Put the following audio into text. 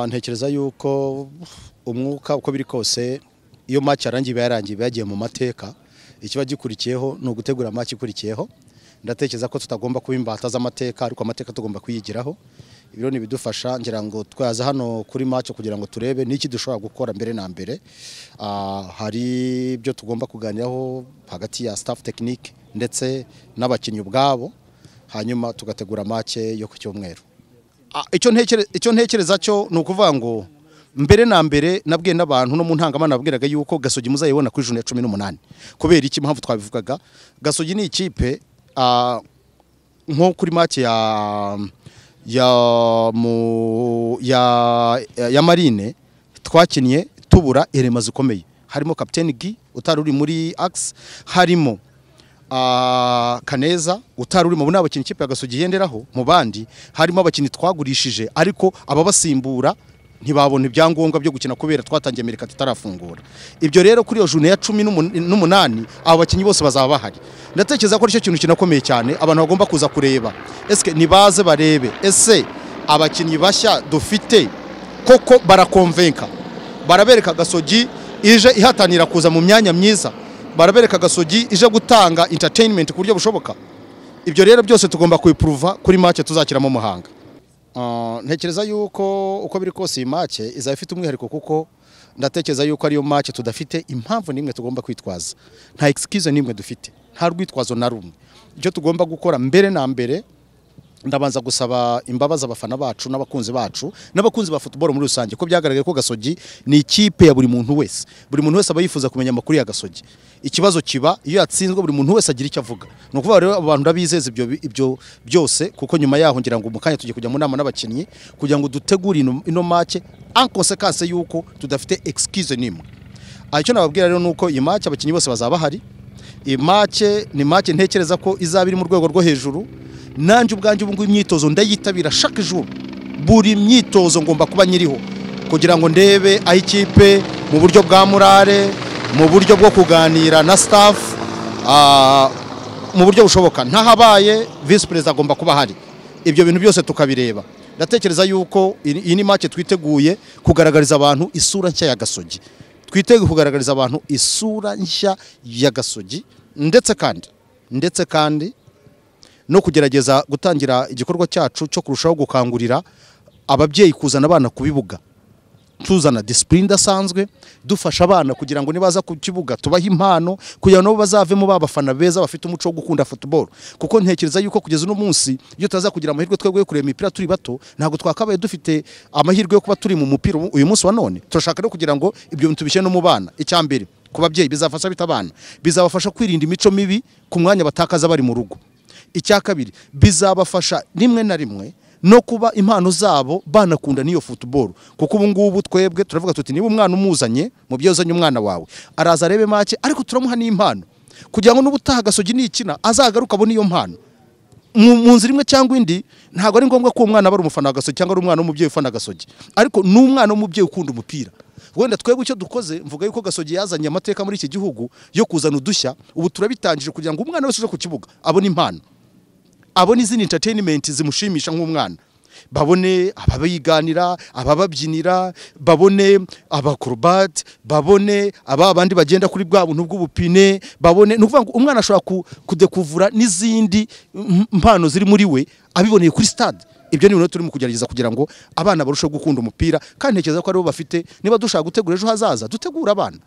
ntekereza yuko umwuka uko biri kose iyo maci yarangiye iba yarangiye iba yagiye mu mateka ikiba gikurikiyeho ni ugutegura maci ikurikiyeho ndatekereza ko tutagomba kuba imbata z'amateka ariko amateka tugomba kuyigiraho ibiro ni ibidufasha ngira ngo twaza hano kuri maco kugira ngo turebe n'iki dushobora gukora mbere na mbere Ah, hari ibyo tugomba kuganiraho hagati ya staff tekinike ndetse n'abakinnyi ubwabo hanyuma tugategura mace yo ku cyumweru Ah, icyo ntekere- icyo ntekereza cyo ni ukuvuga ngo mbere na mbere nabwiye n'abantu no mu ntangamana nabwiraga yuko gasogi muzayibona kuri juni ya cumi n'umunani kubera iki mpamvu twabivugaga gasogi ni ikipe ah, nko kuri make ya ya mu ya ya marine twakinnye tubura irema zikomeye harimo kapiteni gi utari uri muri axe harimo ah, kaneza utari urimo ni abakinnyi ikipe ya gasogi yenderaho mu bandi harimo abakinnyi twagurishije ariko ababasimbura ntibabona ibyangombwa byo gukina kubera twatangiye amerika tutarafungura ibyo rero kuri iyo june ya cumi n'umun- n'umunani abo bakinnyi bose bazaba bahari ndatekereza ko aricyo kintu kinakomeye cyane abantu bagomba kuza kureba ese nibaze barebe ese abakinnyi bashya dufite koko barakomvenka barabereka gasogi ije ihatanira kuza mu myanya myiza barabereka gasogi ije gutanga entertainment ku buryo bushoboka ibyo rero byose tugomba kubipuruva kuri make tuzakiramo muhanga Ah, ntekereza yuko uko biri kose iyi make izaba ifite umwihariko kuko ndatekereza yuko ariyo make tudafite impamvu n'imwe tugomba kwitwaza nta excuse n'imwe dufite nta rwitwazo na rumwe icyo tugomba gukora mbere na mbere ndabanza gusaba imbabazi abafana bacu n'abakunzi bacu n'abakunzi ba football muri rusange ko byagaragaye ko gasogi ni ikipe ya buri muntu wese buri muntu wese aba yifuza kumenya amakuru ya gasogi ikibazo kiba iyo yatsinzwe buri muntu wese agira icyo avuga ni ukuvuga rero abo bantu ndabizeza ibyo, ibyo byose kuko nyuma yaho ngira ngo mu kanya tugiye kujya mu nama n'abakinnyi kugira ngo dutegure ino, ino make en conséquence y'uko tudafite excuse n'imwe aha icyo nababwira rero ni uko iyi make abakinnyi bose bazaba bahari iyi make ni make ntekereza ko izaba iri mu rwego rwo hejuru nanjye ubwanjye ubu ngubu imyitozo ndayitabira chaque jour buri myitozo ngomba kuba nyiriho kugira ngo ndebe aho ikipe mu buryo bwa murare mu buryo bwo kuganira na staff ah, mu buryo bushoboka ntahabaye visi perezida agomba kuba ahari ibyo bintu byose tukabireba ndatekereza yuko iyi iyi ni make twiteguye kugaragariza abantu isura nshya ya gasogi twiteguye kugaragariza abantu isura nshya ya gasogi ndetse kandi ndetse kandi no kugerageza gutangira igikorwa cyacu cyo kurushaho gukangurira ababyeyi kuzana abana ku bibuga tuzana disipurine idasanzwe dufasha abana kugira ngo nibaza ku kibuga tubahe impano kugira ngo nabo bazavemo ba bafana beza bafite umuco wo gukunda football kuko ntekereza yuko kugeza uno munsi iyo tutaza kugira amahirwe twebwe yo kureba imipira turi bato ntabwo twakabaye dufite amahirwe yo kuba turi mu mupira uyu munsi wa none turashaka no kugira ngo ibyo bintu tubishyire no mu bana icya mbere ku babyeyi bizafasha bita abana bizabafasha kwirinda imico mibi ku mwanya batakaza bari mu rugo icya kabiri bizabafasha rimwe na rimwe no kuba impano zabo banakunda n'iyo football kuko ubu ngubu twebwe turavuga tuti niba umwana umuzanye mu byo uzanye umwana wawe araza arebe make ariko turamuha n'impano kugira ngo n'ubutaha gasogi nikina azagaruke abone iyo mpano mu mu nzira imwe cyangwa indi ntabwo ari ngombwa ko uwo mwana aba ari umufana wa gasogi cyangwa ari umwana w'umubyeyi ufana gasogi ariko ni umwana w'umubyeyi ukunda umupira wenda twebwe icyo dukoze mvuga yuko gasogi yazanye amateka muri iki gihugu yo kuzana udushya ubu turabitangije kugira ngo umwana wese uje ku kibuga abone impano abone izindi entertainment zimushimisha nk'umwana babone ababiganira abababyinira babone abakorobati babone aba bandi bagenda kuri bwa buntu bw'ubupine babone ni ukuvuga ngo umwana ashobora ku- kudekuvura n'izindi m- mpano ziri muri we abiboneye kuri stade ibyo ni ibintu turimo kugerageza kugira ngo abana barusheho gukunda umupira kandi ntekereza ko aribo bafite niba dushaka gutegura ejo hazaza dutegure abana